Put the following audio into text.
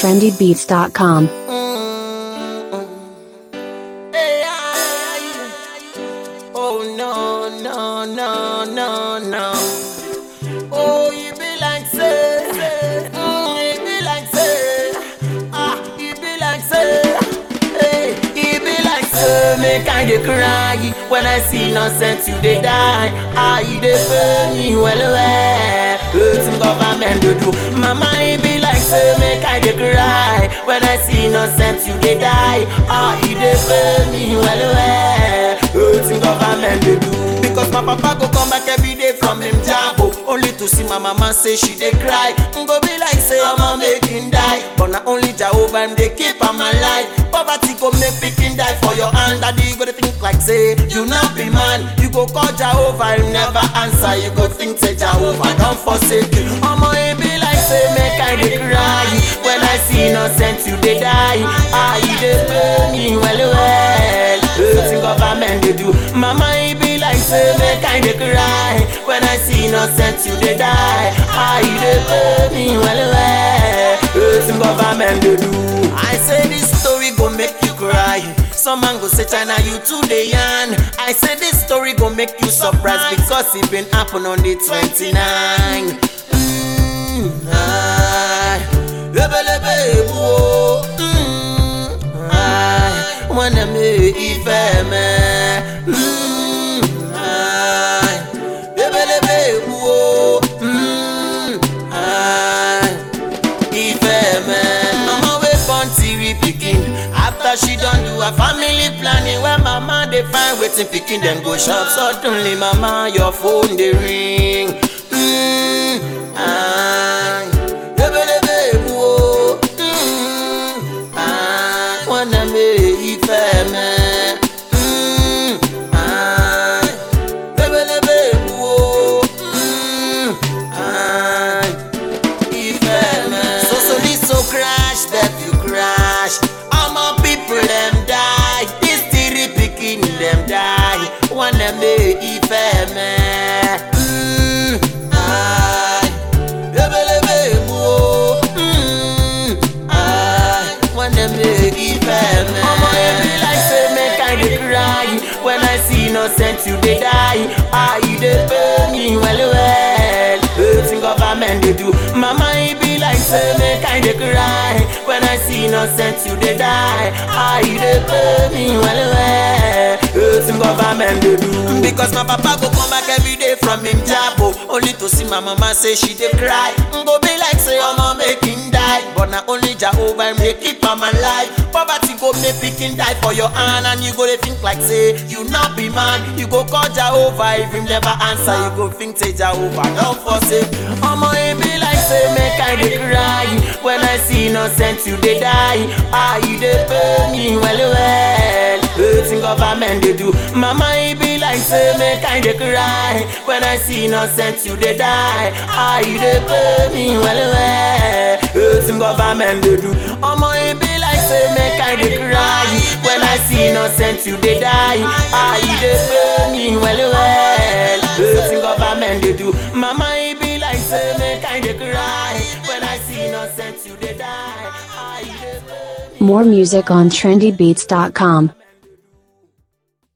trendybeats.com. Hey, I- Oh no, no, no, no, no. Oh, you be like say, mm, you be like say, ah, you be like say, hey, you be like say, make I dey cry when I see innocent you dey die. Ah, you dey pain me well well. Wetin government dey do? Mama, you be like say, make I dey cry when I see innocent you dey die. Ah, you dey pain me well well. Wetin government dey do? Because my papa go come back every day from him job oh, only to see my mama say she dey cry. Mm, Go be like say I'ma make him die, but na only Jehovah him dey keep am alive. Poverty go make pikin die for your hand, daddy you go dey think like say you no be man. You go call Jehovah him never answer, you go think say Jehovah don forsake you. Omo e be like say make I dey cry when I see innocent you dey die. Ah you dey pain me well well. Wetin government dey do? Mama e be like say make I dey cry when I see innocent you dey die. Ah you dey pain me well well. Wetin government dey do? I say this story go make you cry. Some man go say China you too dey yarn. I say this story go make you surprise because it been happen on the 29. Mm, ah, lebelebe ebu o. Mm, ah, wanna me ife me. Mm, ah, lebelebe ebu o. Mm, ah, ife me. Mama wey born three pikin after she don do her family planning when mama dey find wetin pikin dem go chop suddenly mama your phone dey ring. Mm, ah, lebelebe ebu o. Mm, ah, wanna me ife me. Mm, ah, lebelebe ebu o. Mm, ah, so so this so crash that you crash all my people them die this three pikin them die wanna me ife me mm, ai lebelebe ebu o mm, ai wanna me ife me omo e be like say make I dey cry when I see innocent you dey die ah you dey pain me well well wetin government dey do mama e be like say make I dey cry when I see innocent you dey die ah you dey pain me well well wetin government dey do because my papa go come back every day from him job oh, only to see my mama say she dey cry Mm, go be like say omo make him die but na only Jehovah him dey keep am alive poverty go make pikin die for your hand and you go dey think like say you no be man you go call Jehovah if him never answer you go think say Jehovah don forsake omo e be like say make I dey cry when I see innocent you dey die ah you dey pain me well well wetin government dey do mama e be like say make I dey cry when I see innocent you dey die ah you dey pain me well well wetin government dey do omo e be like say make I dey cry when I see innocent you dey die ah you dey pain me well well wetin government dey do mama e be like say make I dey cry when I see innocent you dey die ah you dey pain me. More music on trendybeats.com.